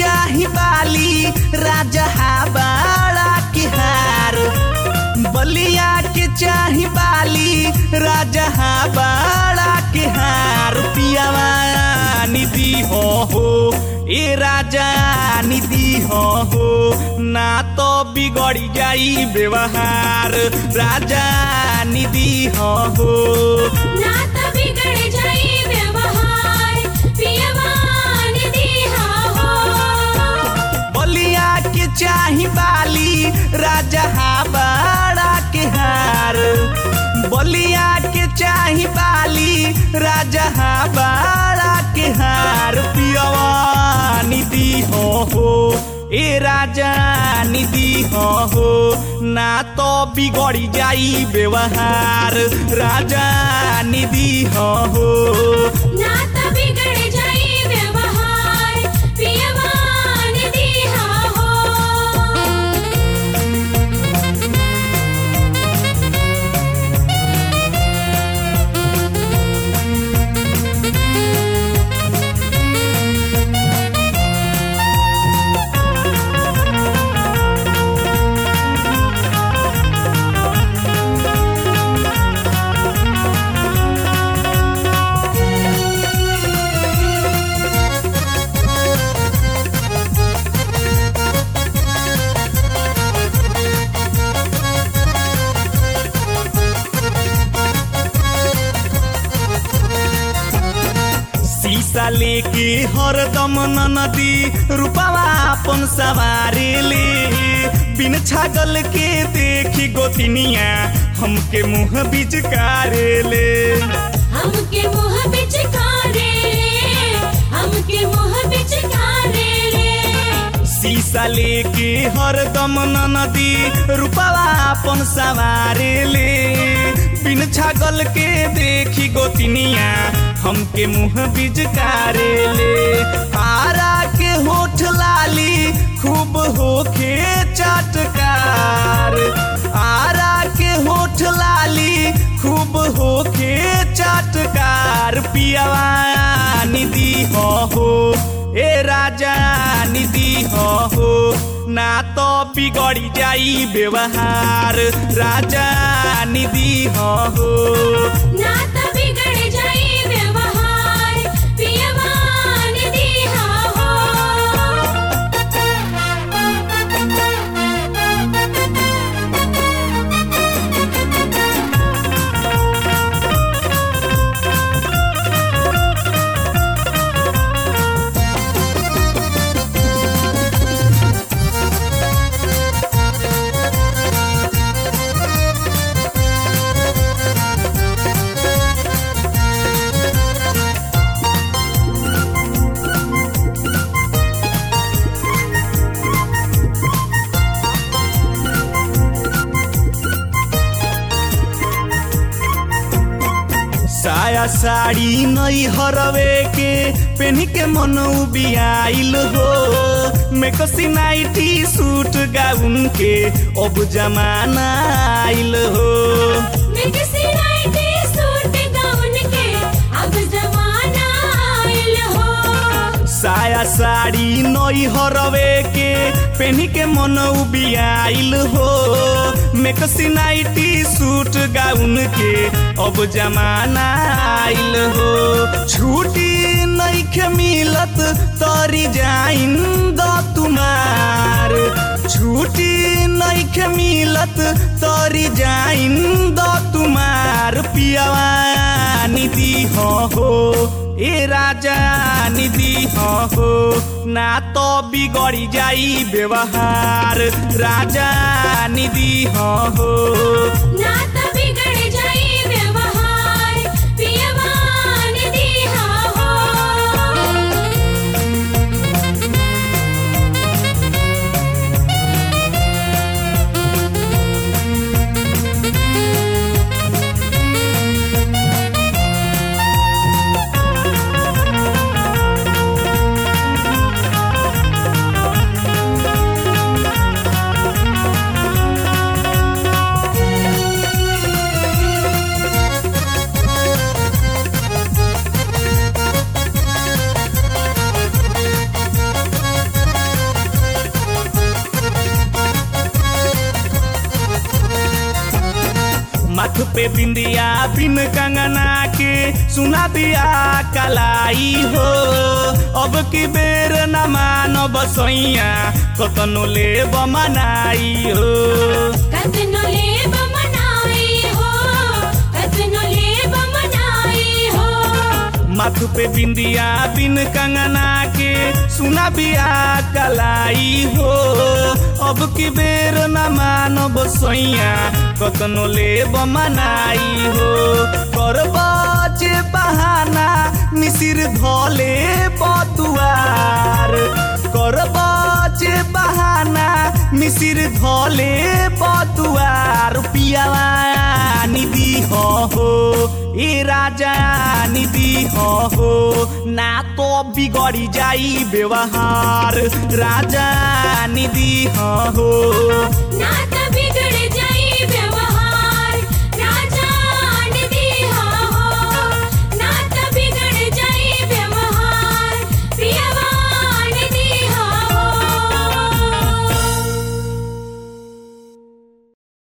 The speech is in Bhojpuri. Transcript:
चाही बाली राजा बाड़ा के हार बलिया के चाही बाली राजा बाड़ा के हार पियावा निधि हो हो ए राजा निधि हो हो ना तो बिगड़ी जाई व्यवहार राजा निधि हो हो ना त बिगड़ जाई व्यवहार पियवान दिहा हो बलिया के चाही बाली राजा बाड़ा के हार बलिया के चाही बाली राजा बाड़ा के हार पियवा निधि हो हो ए राजा निधि हो हो ना तो बिगड़ी जाई व्यवहार राजा निधि हो हो ना त बिगड़ जाई व्यवहार पियवान दिहा हो शीशा लेके हरदम नदी रूपावा अपन सवारे ले बिन छागल के देखी गोतिनिया हमके मुंह बिचकारे ले हमके मुंह बिचकारे हमके मुंह बिचकारे रे शीशा लेके हरदम नदी रूपावा अपन सवारे ले बिन छागल के देखी गोतिनिया हमके मुंह बिचकारे ले आरा के होठ लाली खूब होखे चटकार आरा के होठ लाली खूब होखे चटकार पियावा निधि हो हो ए राजा निधि हो हो ना तो बिगड़ी जाई व्यवहार राजा निधि हो हो ना त बिगड़ जाई व्यवहार पियवान दिहा साया साड़ी नई हरवे के पेनी के मन बियाइल हो मेकसी नाइटी सूट गाउन के अब जमाना आइल हो मिक्सी नाइटी सूट गाउन के अब जमाना आइल हो साया साड़ी नई हरवे के पेनी के मन बियाइल हो मेकसी नाइटी सूट गाउन के अब जमाना आइल हो छुट्टी नइखे मिलत तरी जाइन द तुम्हार छुट्टी नइखे मिलत तरी जाइन द तुम्हार पियावा निधि हो हो ए राजा निधि हो हो ना तो बिगड़ी जाई व्यवहार राजा निधि हो हो ना त बिगड़ जाई व्यवहार पियवान दिहा हो शीशा माथ पे बिंदिया बिन कंगना के सुना दिया कलाई हो अब की बेर न मानब सैया कतनो ले मनाई हो कतनो लेब मनाई हो कतनो लेब मनाई हो माथ पे बिंदिया बिन कंगना के सुना बिया कलाई हो अब की बेर न मानब सैया कतनो ले मनाई हो करब जे बहाना मिसिर धले बतुआर करब जे बहाना मिसिर धले बतुआर पियावा निधि हो ए राजा निधि हो ना तो बिगड़ी जाई व्यवहार राजा निधि हो